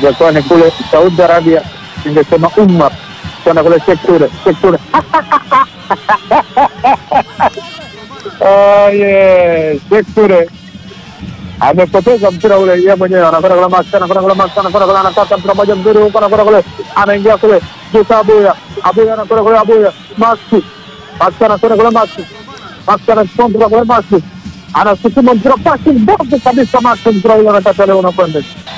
ingekuwa ni kule Saudi Arabia ingesema umma kwenda kule Shekture Shekture Oh, yeah. Shekture amepoteza mpira ule yeye mwenyewe, anakwenda kule Max, anakwenda kule Max, anakwenda kule, anakata mpira moja mzuri huko, anakwenda kule, anaingia kule Jusa Abuya, Abuya anakwenda kule, Abuya Max, Max anakwenda kule, Max, Max anachukua mpira kule, Max anasukuma mpira pasi mbovu kabisa, Max mpira ule anataka leo unakwenda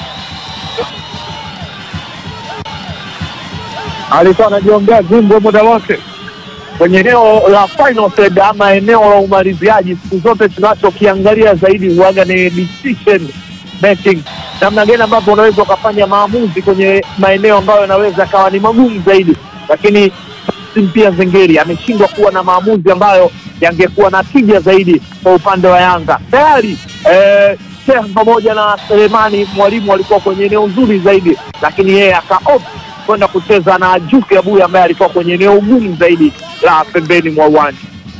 alikuwa anajiombea jimbo muda wote kwenye eneo la final third ama eneo la umaliziaji. Siku zote tunachokiangalia zaidi huaga ni decision making, namna gani ambavyo unaweza ukafanya maamuzi kwenye maeneo ambayo yanaweza akawa ni magumu zaidi, lakini pia Zengeri ameshindwa kuwa na maamuzi ambayo yangekuwa na tija zaidi kwa upande wa Yanga. Tayari eh, Sheikh pamoja na Selemani mwalimu walikuwa kwenye eneo nzuri zaidi, lakini yeye akaopt kwenda kucheza na Juke Abuya ambaye alikuwa kwenye eneo gumu zaidi la pembeni mwa uwanja.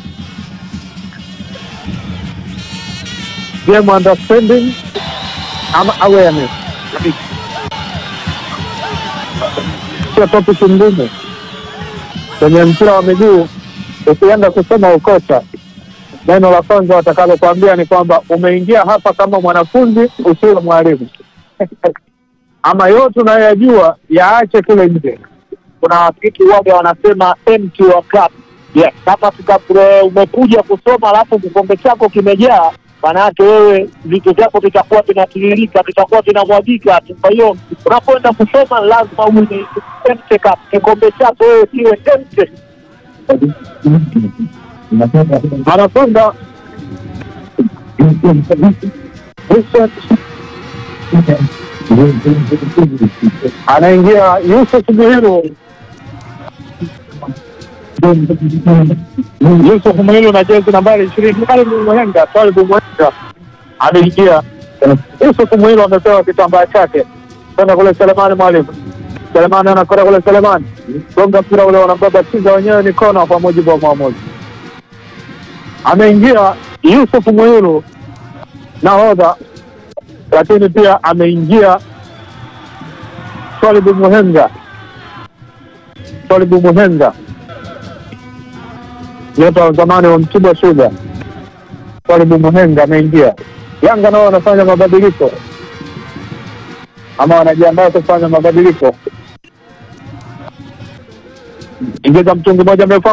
Game understanding ama awareness, sio topic ngumu kwenye mpira wa miguu. Ukienda kusoma ukocha, neno la kwanza watakalokuambia ni kwamba umeingia hapa kama mwanafunzi, usiwe mwalimu ama yote unayoyajua yaache kule nje. Kuna wafiki waga wanasema empty your cup. Yes, kama tuka- umekuja kusoma alafu kikombe chako kimejaa, maana yake wewe vitu vyako vitakuwa vinatiririka, vitakuwa vinamwagika tu. Kwa hiyo unapoenda kusoma lazima uwe ni empty cup, kikombe chako wewe kiwe empty. Anakwenda anaingia Yusuf Muhiru. Yusuf Muhiru na jezi nambari ishirini Twalibu Mwenga, Twalibu Mwenga ameingia. Yusuf Muhiru amepewa kitambaa chake kwenda kule Selemani Mwalimu. Selemani anakwenda kule Selemani, gonga mpira ule, wanambaba chiza wenyewe ni kona kwa mujibu wa mwamuzi. Ameingia Yusuf Muhiru nahodha, lakini pia ameingia Twalibu Muhenga, Twalibu Muhenga, nyota wa zamani wa Mtibwa Sugar. Twalibu Muhenga ameingia. Yanga nao wanafanya mabadiliko ama wanajiandaa kufanya mabadiliko. Ingiza mtungi moja mrefu